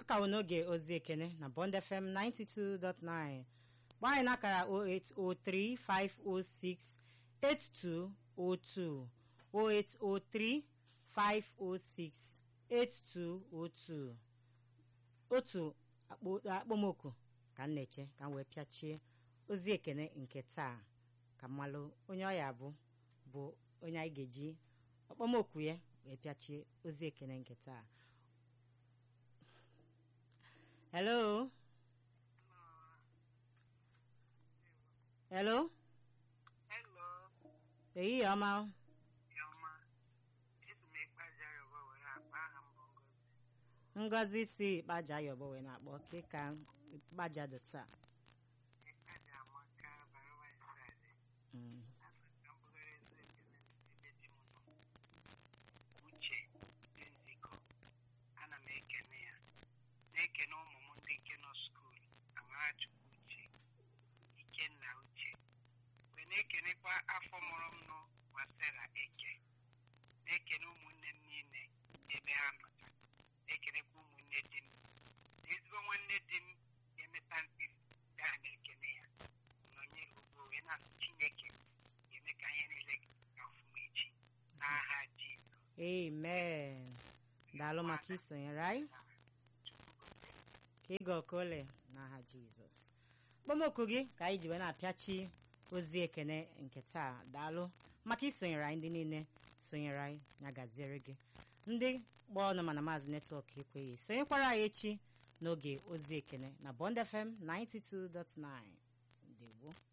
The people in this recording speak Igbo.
ka wụ n'oge ozi ekene na Bond FM 92.9 gbaa anyị n'akara 0803506 8202 0803 506 8202 otu akpọmoku ka m na-eche ka m wee pịachie ozi ekene nke taa ka mmalụ onye ọya bụ bụ onye anyị ga-eji ọkpọmoku ya wee pịachie ozi ekene nke taa hello hello Hello, ehihie ọma Yoma. Esi m ịkpaja Yoruba were akpa aha mbụ Ngozi. ngozi si kpaja yọbọ wee na-akpọ ke ka kpaja dị taa Ịkpaja amaka bara nwaanyị saadị. Mm. Afọ ka mbụgara ezi ekele ebe di m nọ. Uche dị nzikọ. Ana m ekene ya. Na-ekene ụmụ m ndị nke nọ skuul. Amarachukwu Uche. Ikenna Uche. Mgbe na-ekenekwa afọ mụrụ m nọ gbasara eke. Na-ekene ụmụnne m niile ebe ha nọcha. Na-ekenekwa ụmụnne di m. Na ezigbo nwanne di m ga-emeta mkpiri gaa na-ekene ya. Nọnye ugbo wee na-asụ Chineke ga-eme ka ihe niile ga ọfụma echi. N'aha Jizọs. amen daalụ maka isonyere anyị ka ịga okole n'aha jizọs kpọmoku gị ka anyị ji wee na-apịachi ozi ekene nke taa daalụ maka isonyere anyị ndị niile sonyere anyị ya gaziere gị ndị gba ọnụ mana maazị netwọk ekweghị sonyekwara anyị echi n'oge ozi ekene na Bond FM 92.9 ndewo